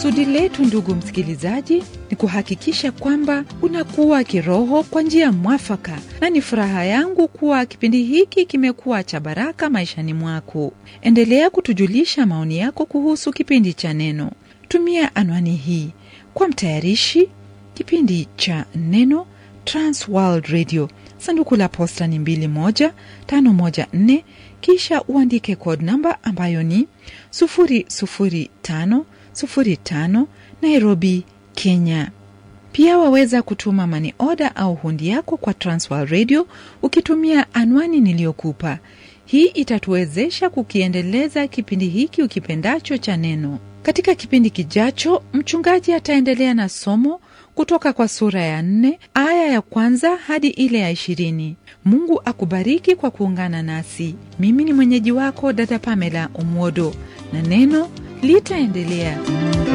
Kusudi letu ndugu msikilizaji, ni kuhakikisha kwamba unakuwa kiroho kwa njia mwafaka, na ni furaha yangu kuwa kipindi hiki kimekuwa cha baraka maishani mwako. Endelea kutujulisha maoni yako kuhusu kipindi cha Neno. Tumia anwani hii kwa mtayarishi kipindi cha Neno, Trans World Radio, sanduku la posta ni 21514, kisha uandike code namba ambayo ni 00505 Nairobi, Kenya. Pia waweza kutuma mani oda au hundi yako kwa Transworld Radio ukitumia anwani niliyokupa. Hii itatuwezesha kukiendeleza kipindi hiki ukipendacho cha Neno. Katika kipindi kijacho, mchungaji ataendelea na somo kutoka kwa sura ya nne aya ya kwanza hadi ile ya ishirini. Mungu akubariki kwa kuungana nasi. Mimi ni mwenyeji wako dada Pamela Omwodo, na neno litaendelea.